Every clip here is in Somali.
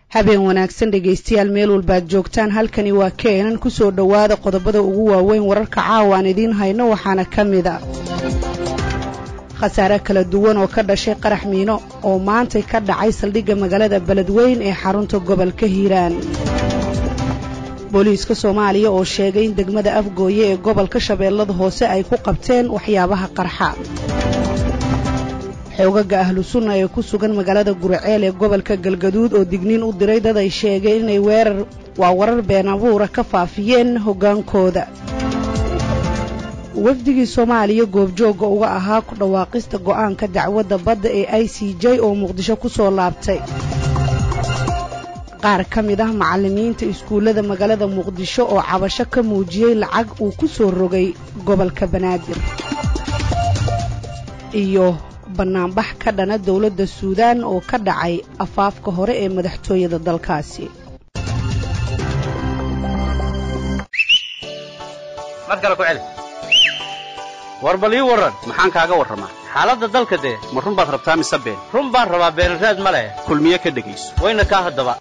habeen wanaagsan dhegaystayaal meel walbaad joogtaan halkani waa keenan ku soo dhowaada qodobada ugu waaweyn wararka caawa aan idiin hayno waxaana ka mid a khasaare kala duwan oo ka dhashay qarax miino oo maantay ka dhacay saldhigga magaalada beledweyn ee xarunta gobolka hiiraan booliiska soomaaliya oo sheegay in degmada afgooye ee gobolka shabeellada hoose ay ku qabteen waxyaabaha qarxa xoogaga ahlu sunna ee ku sugan magaalada guriceel ee gobolka galgaduud oo digniin u diray dad ay sheegeen inay weerar waa warar been abuura ka faafiyeen hoggaankooda wafdigii soomaaliya goobjoogga uga ahaa ku dhawaaqista go'aanka dacwadda badda ee i c j oo muqdisho ku soo laabtay qaar ka mid ah macallimiinta iskuullada magaalada muqdisho oo cabasho ka muujiyey lacag uu ku soo rogay gobolka banaadir iyo bannaanbax ka dhana dowladda suudaan oo ka dhacay afaafka hore ee madaxtooyada dalkaasi war bal ii warran maxaan kaaga warramaa xaaladda dalka dee ma run baad rabtaa mise been run baan rabaa beenraad ma leh kulmiye ka dhegayso wayna kaa haddaba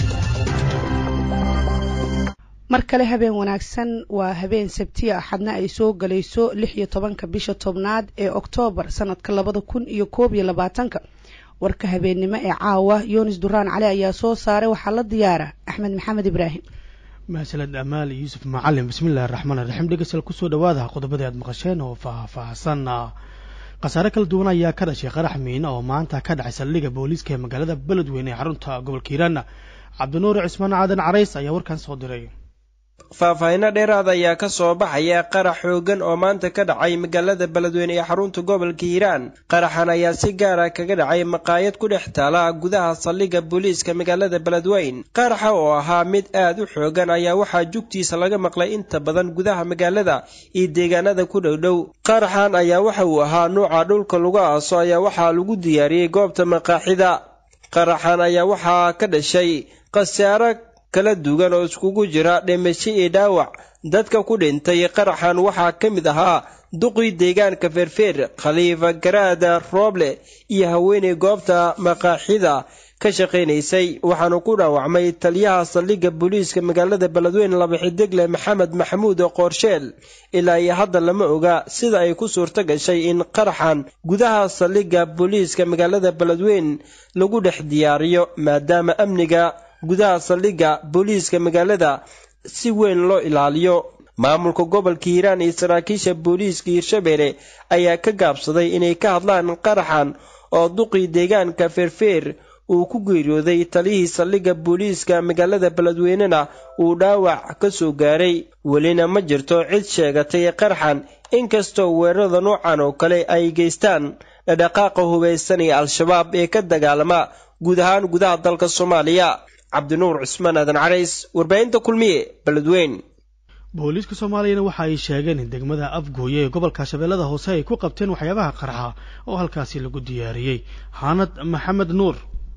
mar kale habeen wanaagsan waa habeen sabtiya axadna ay soo galayso lix iyo tobanka bisha tobnaad ee oktoobar sannadka labada kun iyo koob iyo labaatanka warka habeennimo ee caawa yunis duraan cali ayaa soo saaray waxaa la diyaara axmed maxamed ibraahim mahadsaned amaal yuusuf macalin bismillahi raxmaan raxiim dhegeystal kusoo dhawaada qodobadii aad maqasheen oo faahfaahsan khasaare kala duwan ayaa ka dhashay qarax miina oo maanta ka dhacay saldhigga booliiska ee magaalada beledweyne ee xarunta gobolka hiiraan cabdinuur cismaan cadan carays ayaa warkan soo diray faahfaahinno dheeraad ayaa ka soo baxaya qarax xoogan oo maanta ka dhacay magaalada beledweyne ee xarunta gobolka hiiraan qaraxan ayaa si gaara kaga dhacay maqaayad ku dhex taala gudaha saldhigga booliiska magaalada beledweyn qaraxa oo ahaa mid aad u xoogan ayaa waxaa jugtiisa laga maqlay inta badan gudaha magaalada iyo deegaanada ku dhowdhow qaraxan ayaa waxa uu ahaa nuuca dhulka lagu aaso ayaa waxaa lagu diyaariyey goobta maqaaxida qaraxan ayaa waxaa ka dhashay khasaaro kala duwan oo iskugu jira dhimasho iyo dhaawac dadka ku dhintay qaraxan waxaa ka mid ahaa duqii deegaanka feerfeer khaliifa garaada rooble iyo haweeney goobta maqaaxida ka shaqaynaysay waxaanu ku dhaawacmay taliyaha saldhigga booliiska magaalada beledweyne laba xidigle maxamed maxamuud qoorsheel ilaa iyo hadda lama oga sida ay ku suurto gashay in qaraxan gudaha saldhigga booliiska magaalada beledweyn lagu dhex diyaariyo maadaama amniga gudaha saldhigga booliiska magaalada si weyn loo ilaaliyo maamulka gobolka hiiraan iyo saraakiisha booliiska hiirshabeelle ayaa ka gaabsaday inay ka hadlaan qaraxan oo duqii deegaanka feerfeer uu ku geeriyooday taliyihii saldhigga booliiska magaalada beledweynena uu dhaawac ka soo gaaray welina ma jirto cid sheegatay qaraxan inkastoo weerarada noocan oo kale ay geystaan dhadhaqaaqa hubaysan ee al-shabaab ee ka dagaalama guud ahaan gudaha dalka soomaaliya cabdinuur cusmaan aadan carays warbaahinta kulmiye beledweyn booliiska soomaaliyana waxa ay sheegeen in degmada afgooye ee gobolka shabeellada hoose ay ku qabteen waxyaabaha qarxa oo halkaasi lagu diyaariyey xaanad maxamed nuur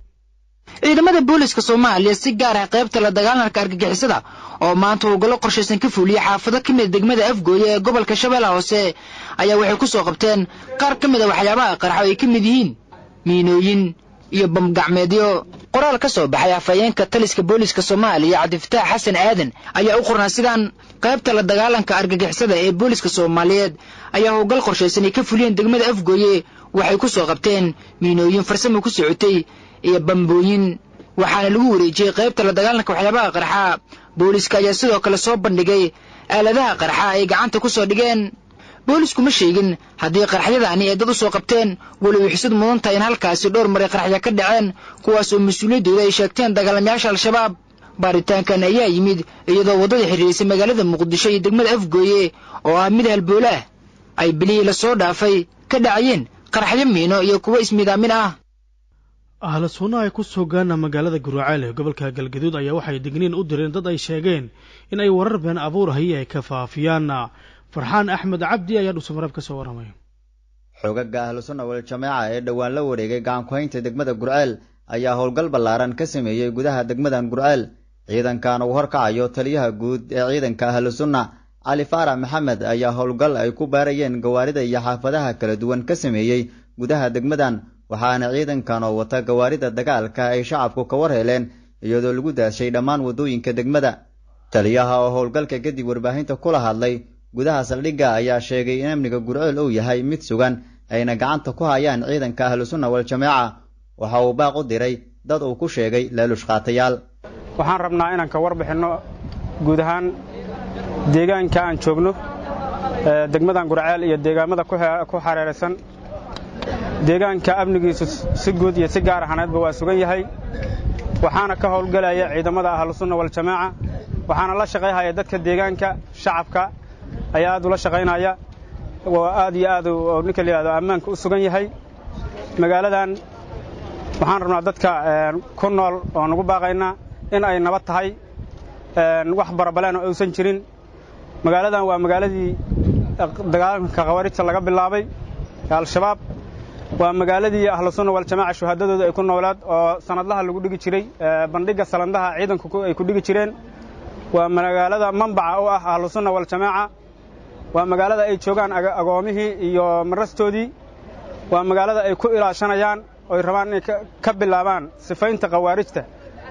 ciidamada booliiska soomaaliya si gaar ah qaybta la dagaalanka argagixisada oo maanta howlgallo qorshaysan ka fuuliyey xaafado ka mida degmada afgooye ee gobolka shabeellaha hoose ayaa waxay ku soo qabteen qaar ka mid a waxyaabaha qarxa oo ay ka mid yihiin miinooyin iyo bamgacmeedyo qoraal ka soo baxay afhayeenka taliska booliiska soomaaliya cabdifataax xasan aadan ayaa u qornaa sidaan qaybta la dagaalanka argagixisada ee booliiska soomaaliyeed ayaa howlgal qorshaysan ay ka fuliyeen degmada afgooye waxay ku soo qabteen miinooyin farsamo ku socotay iyo bambooyin waxaana lagu wareejiyey qaybta la dagaalanka waxyaabaha qarxa booliiska ayaa sidoo kale soo bandhigay aaladaha qarxa ay gacanta ku soo dhigeen boolisku ma sheegin haddii qaraxyadaani ay dad u soo qabteen weliba xisad mudan tahay in halkaasi dhowr maray qaraxya ka dhaceen kuwaas oo mas-uuliyaddooda ay sheegteen dagaalamayaasha al-shabaab baaritaankan ayaa yimid iyadoo waddada xiriirisay magaalada muqdisho iyo degmada afgooye oo ah mid halboola ah ay bilihii lasoo dhaafay ka dhacayeen qaraxyo miino iyo kuwo ismidaamin ah ahla sunna ay ku sugaan magaalada guraceel ee gobolka galgaduud ayaa waxay digniin u direen dad ay sheegeen in ay warar been abuurahaye ay ka faafiyaan farxaan axmed cabdi ayaa dhuusamareeb ka soo warramay xoogagga ahlu sunna wal jameeca ee dhowaan la wareegay gacankuhaynta degmada gurceel ayaa howlgal ballaaran ka sameeyey gudaha degmadan gurceel ciidankan uu horkacayo taliyaha guud ee ciidanka ahlu sunna cali faarax maxamed ayaa howlgal ay ku baarayeen gawaarida iyo xaafadaha kala duwan ka sameeyey gudaha degmadan waxaana ciidankan oo wata gawaarida dagaalka ay shacabku ka war heleen iyadoo lagu daashay dhammaan waddooyinka degmada taliyaha oo howlgalka kadib warbaahinta kula hadlay gudaha saldhigga ayaa sheegay in amniga gurceel uu yahay mid sugan ayna gacanta ku hayaan ciidanka ahlusunna wal-jamaaca waxa uu baaq u diray dad uu ku sheegay laaluush qaatayaal waxaan rabnaa inaan ka warbixinno guud ahaan deegaanka aan joogno degmadan gurceel iyo deegaamada ku xareeraysan deegaanka amnigiisu si guud iyo si gaar ahaneedba waa sugan yahay waxaana ka howlgelaya ciidamada ahlusunna waljamaaca waxaana la shaqayhaya dadka deegaanka shacabka ayaa aad ula shaqaynaya waa aad iyo aad oo ninka la yidhahdo ammaanka u sugan yahay magaaladan waxaan rabnaa dadka ku nool oo nagu baaqaynaa in ay nabad tahay wax barabaleen oo aysan jirin magaaladan waa magaaladii dagaalanka khawaarijta laga bilaabay ee al-shabaab waa magaaladii ahlusunna waljamaaca shuhaadadooda ay ku noolaad oo sanadlaha lagu dhigi jiray bandhigga salandaha ciidanku ay ku dhigi jireen waa magaalada mambaca u ah ahlusunna waljamaaca waa magaalada ay joogaan agoomihii iyo marastoodii waa magaalada ay ku ilaashanayaan oy rabaan inay ka bilaabaan sifaynta khawaarijta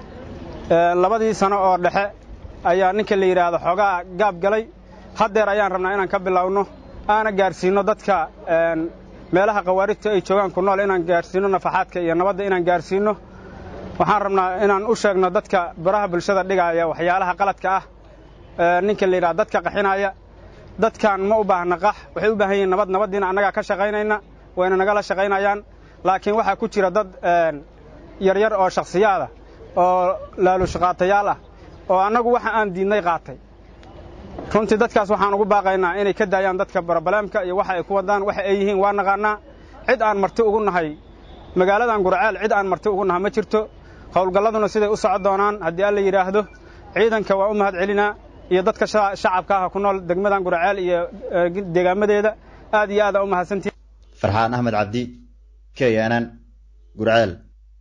labadii sano oo dhexe ayaa ninka la yidhaahdo xoogaa gaab galay haddeer ayaan rabnaa inaan ka bilaawno aana gaarsiinno dadka meelaha khawaarijta ay joogaan ku nool inaan gaarsiinno nafaxaadka iyo nabadda inaan gaarsiinno waxaan rabnaa inaan u sheegno dadka baraha bulshada dhigaaya waxyaalaha qaladka ah ninka la yidhahdo dadka qaxinaya dadkan ma u baahna qax waxay u baahan yihiin nabad nabaddiina annagaa ka shaqaynayna wayna nagala shaqaynayaan laakiin waxaa ku jira dad yaryar oo shakhsiyaada oo laaluushaqaatayaal ah oo annagu waxa aan diidnay qaatay runtii dadkaas waxaan ugu baaqaynaa inay ka daayaan dadka barobaleemka iyo waxa ay ku wadaan waxa ay yihiin waa naqaannaa cid aan marti ugu nahay magaaladan gurceel cid aan marti ugu nahay ma jirto howlgalladuna siday u socon doonaan haddii alla yidhaahdo ciidanka waa u mahad celinaa iyo dadka shacabka ah ku nool degmadan gurceel iyo deegaamadeeda aad iyo aada u mahadsantihi farxaan axmed cabdi k n n gurceel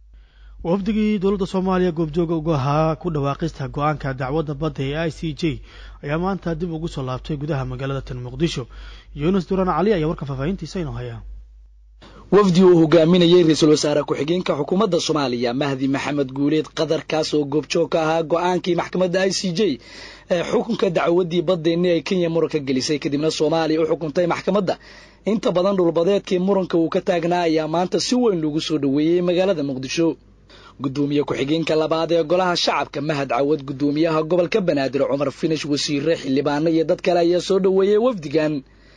wafdigii dowladda soomaaliya goobjooga uga ahaa ku dhawaaqista go-aanka dacwadda badda ee i c j ayaa maanta dib ugu soo laabtay gudaha magaalada tan muqdisho yuunus duraan cali ayaa warka faahfaahintiisa inoo hayaa wafdi uu hogaaminayey ra-iisul wasaare ku-xigeenka xukuumadda soomaaliya mahdi maxamed guuleed qadarkaas oo goobjoog ka ahaa go-aankii maxkamadda i c j ee xukunka dacwaddii baddeenni ay kenya muranka gelisay kadibna soomaaliya u xukuntay maxkamadda inta badan dhulbadeedkii muranka uu ka taagnaa ayaa maanta si weyn loogu soo dhoweeyey magaalada muqdisho gudoomiye ku-xigeenka labaad ee golaha shacabka mahad cawad gudoomiyaha gobolka banaadir cumar finish wasiire xildhibaano iyo dad kale ayaa soo dhoweeyey wafdigan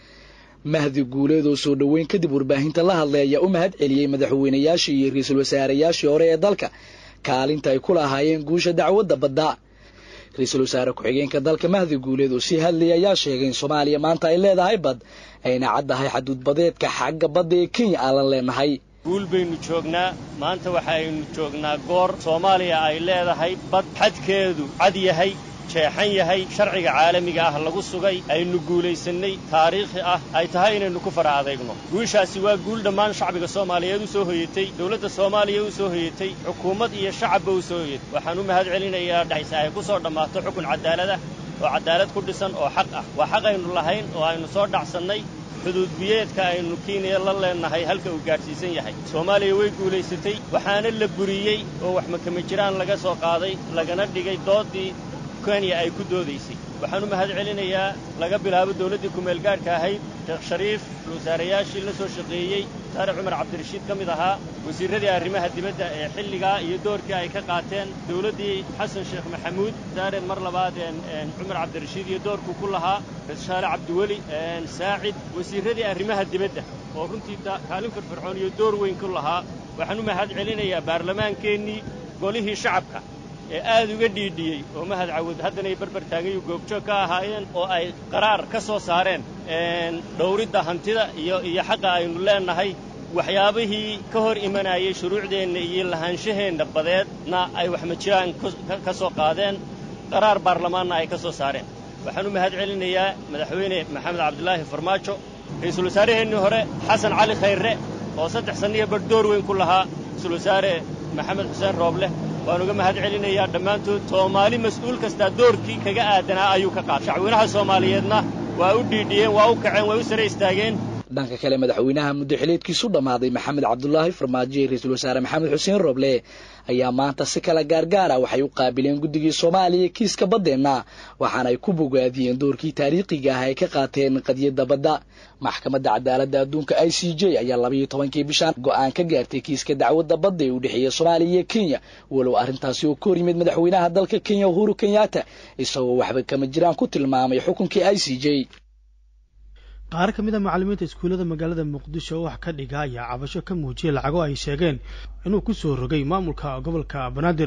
mahdi guuleed oo soo dhoweyn kadib warbaahinta la hadlay ayaa u mahad celiyey madaxweynayaashii iyo ra-iisul wasaareyaashii hore ee dalka kaalinta ay ku lahaayeen guusha dacwadda badda ra-iisul wasaare ku-xigeenka dalka mahdi guuleed oo sii hadlayay ayaa sheegay in soomaaliya maanta ay leedahay bad ayna caddahay xaduudbadeedka xagga badda ee kenya aanlan leenahay guul baynu joognaa maanta waxaaynu joognaa goor soomaaliya ay leedahay bad xadkeedu cad yahay jeexan yahay sharciga caalamiga ah lagu sugay aynu guulaysannay taariikhi ah ay tahay inaynu ku fara adeegno guushaasi waa guul dhammaan shacbiga soomaaliyeed u soo hoyatay dowladda soomaaliya u soo hoyatay xukuumad iyo shacabba u soo hoyatay waxaan u mahad celinayaa dhexse ay ku soo dhammaato xukun cadaalad ah oo cadaalad ku dhisan oo xaq ah waa xaq aynu lahayn oo aynu soo dhacsannay xuduudbiyeedka aynu kenya la leennahay halka uu gaadhsiisan yahay soomaaliya way guulaysatay waxaana la buriyey oo wax makama jiraan laga soo qaaday lagana dhigay doodii kenya ay ku doodaysay waxaan u mahad celinayaa laga bilaabo dawladdii kumeelgaadhka ahayd sheekh shariif wasaarayaashii la soo shaqeeyey saare cumar cabdirashiid ka mid ahaa wasiirradii arrimaha dibadda ee xilligaa iyo doorkii ay ka qaateen dawladdii xasan sheekh maxamuud saare mar labaad cumar cabdirashiid iyo doorkuu ku lahaa shaale cabdiweli saacid wasiirradii arrimaha dibadda oo runtii kaalin firfircoon iyo door weyn ku lahaa waxaan u mahad celinayaa baarlamaankeennii golihii shacabka ee aad uga dhiidhiyey oo mahad cawad haddanay barbar taagayu goobjoog ka ahaayeen oo ay qaraar ka soo saareen dhowridda hantida iyo iyo xaqa aynu leennahay waxyaabihii ka hor imanayay shuruucdeenna iyo lahaanshaheenna badeedna ay waxmajiraan ka soo qaadeen qaraar baarlamaanna ay ka soo saareen waxaan u mahad celinayaa madaxweyne maxamed cabdilaahi farmaajo ra-iisul wasaaraheennii hore xasan cali khayre oo saddex sanniya bar door weyn ku lahaa ra-isul wasaare maxamed xuseen roobleh waan uga mahad celinayaa dhammaantood soomaali mas-uul kastaa doorkii kaga aadanaa ayuu ka qaatay shacweynaha soomaaliyeedna waa u dhiidhiyeen waa u kaceen way u sare istaageen dhanka kale madaxweynaha muddaxileedkiisu dhammaaday maxamed cabdulaahi farmaajo iyo ra-iisul wasaare maxamed xuseen roble ayaa maanta si kala gaargaara waxay u qaabileen guddigii soomaaliya kiiska baddeenna waxaana ay ku bogaadiyeen doorkii taariikhiga ah ay ka qaateen qadiyadda badda maxkamadda cadaaladda adduunka i c j ayaa labayo tobankii bishaan go-aan ka gaartay kiiska dacwadda badda ee u dhexeeya soomaaliya iyo kenya walow arrintaasi oo ka hor yimid madaxweynaha dalka kenya uhuru kenyatta isagoo waxba kama jiraan ku tilmaamay xukunkii i c j qaar ka mid a macallimiinta iskuullada magaalada muqdisho oo wax ka dhiga ayaa cabasho ka muujiyay lacago ay sheegeen inuu ku soo rogay maamulka gobolka banaadir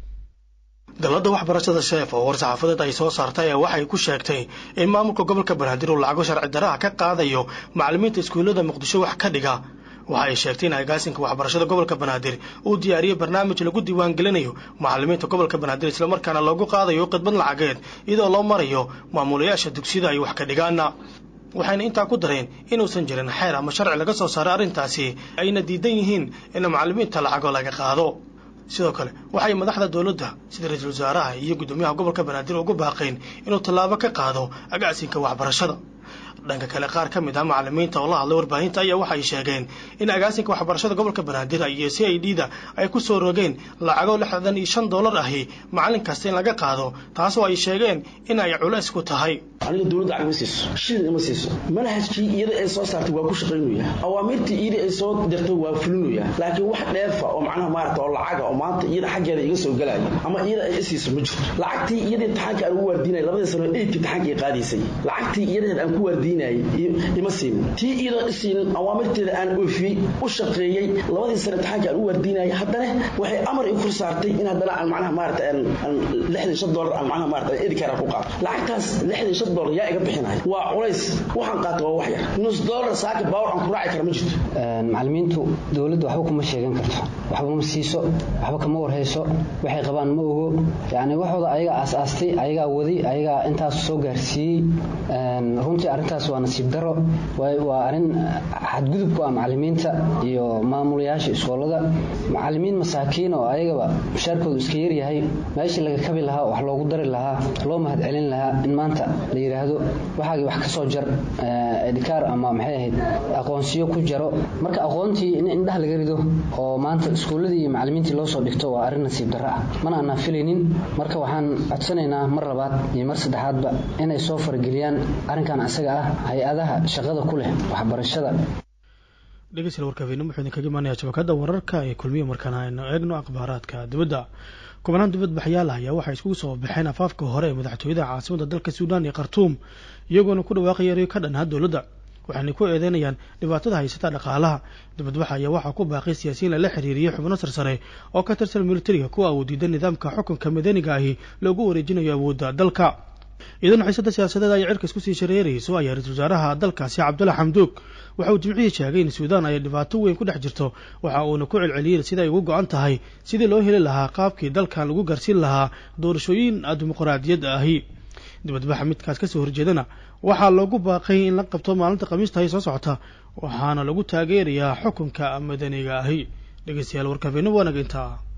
dowladda waxbarashada sheef oo war-saxaafadeed ay soo saartay ee waxay ku sheegtay in maamulka gobolka banaadir uu lacago sharci daraha ka qaadayo macallimiinta iskuullada muqdisho wax ka dhiga waxa ay sheegtay in agaasinka waxbarashada gobolka banaadir uu diyaariyey barnaamij lagu diiwaangelinayo macallimiinta gobolka banaadir islamarkaana loogu qaadayo khidmad lacageed iyadoo loo marayo maamulayaasha dugsiyada ay wax ka dhigaana waxayna intaa ku dareen inuusan jirin xeer ama sharci laga soo saaray arrintaasi ayna diidan yihiin in macallimiinta lacago laga qaado sidoo kale waxay madaxda dowladda sida ra-iisul wasaaraha iyo guddoomiyaha gobolka banaadir ugu baaqeen inuu tallaabo ka qaado agaasinka waxbarashada dhanka kale qaar ka mid ah macallimiinta oo la hadlay warbaahinta ayaa waxay sheegeen in agaasinka waxbarashada gobolka banaadir iyo c i d da ay ku soo rogeen lacago lixdan iyo shan dollar ahi macallin kasta in laga qaado taasoo ay sheegeen in ay culays ku tahay aniga dowladda lacag ma siiso shilin ima siiso manhajkii iyada ay soo saartay waa ku shaqaynaya awaamirtii iyada ay soo dirtay waa fulinaya laakiin wax dheefa oo macnaha maarata oo lacaga oo maanta iyada xaggeeda iga soo galaya ama iyada ay isiiso ma jirto lacagtii iyada imtixaanka aan ugu waardiinaya labadii sano eydka imtixaanka ay qaadaysay lacagtii iyadeed aan ku waardiinayay ima siinin tii iyada isiinin awaamirteeda aan oofiyey u shaqeeyey labadii sano imtixaanka aan u waardiinayay haddana waxay amar i kor saartay in haddana aan macnaha maarata aan lixdan shan dollar aan macnaha maarata edikara ku qaato lacagtaas lixdan shan dollar yaa iga bixinaya waa culays waxaan qaata waa wax yar nus dollar saaka baawar aan ku raaci kara ma jirto macallimiintu dowladda waxba kuma sheegan karto waxba ma siiso waxba kama warhayso waxay qabaan ma ogo yacni waxooda ayagaa aas-aastay ayagaa waday ayagaa intaas soo gaarsiiyey runtii arrintaas waa nasiib daro waa arrin xadgudub ku ah macallimiinta iyo maamulayaasha iskoolada macallimiin masaakiin oo ayagaba mushaarkoodu iska yaryahay meeshii laga kabi lahaa wax loogu dari lahaa loo mahad celin lahaa in maanta la yidhaahdo waxaagii wax ka soo jar edikaar ama maxay ahayd aqoonsiyo ku jaro marka aqoontii in indhaha laga rido oo maanta iskuulladii iyo macallimiintii loo soo dhigto waa arrin nasiib darro ah mana aanaan filaynin marka waxaan codsanaynaa mar labaad iyo mar saddexaadba inay soo farageliyaan arrinkan isaga ah hay-adaha shaqada ku leh waxbarashada dhegeystayaal warkaafiina wuxuu idinkaga imaanayaa shabakadda wararka ee kulmiya markaan aynu eegno akhbaaraadka dibadda kubanaan dibadbaxyaal ah ayaa waxay iskugu soo baxeen afaafka hore ee madaxtooyada caasimada dalka suudaan iyo khartuum iyagoona ku dhawaaqaya erayo ka dhanaa dowladda waxaanay ku eedeynayaan dhibaatada haysata dhaqaalaha dibadbaxa ayaa waxaa ku baaqay siyaasiyiin lala xiriiriyey xubno sarsare oo ka tirsan militariga kuwa uu diida nidaamka xukunka madaniga ahi loogu wareejinayo awoodda dalka iyadoona xiisada siyaasadeed ay cirka isku sii shareerayso ayaa ra-iisul wasaaraha dalkaasi cabdulla xamduug waxa uu jimcihii sheegay in suudaan ay dhibaato weyn ku dhex jirto waxa uuna ku celceliyey sida ay ugu go-an tahay sidii loo heli lahaa qaabkii dalkan lagu gaarsiin lahaa doorashooyin dimuqraadiyad ahi dibadbaxa midkaas kasoo horjeedana waxaa loogu baaqay in la qabto maalinta khamiista ay soo socota waxaana lagu taageerayaa xukunka madaniga ahi dhegeystayaal warkaafeena waanaga intaa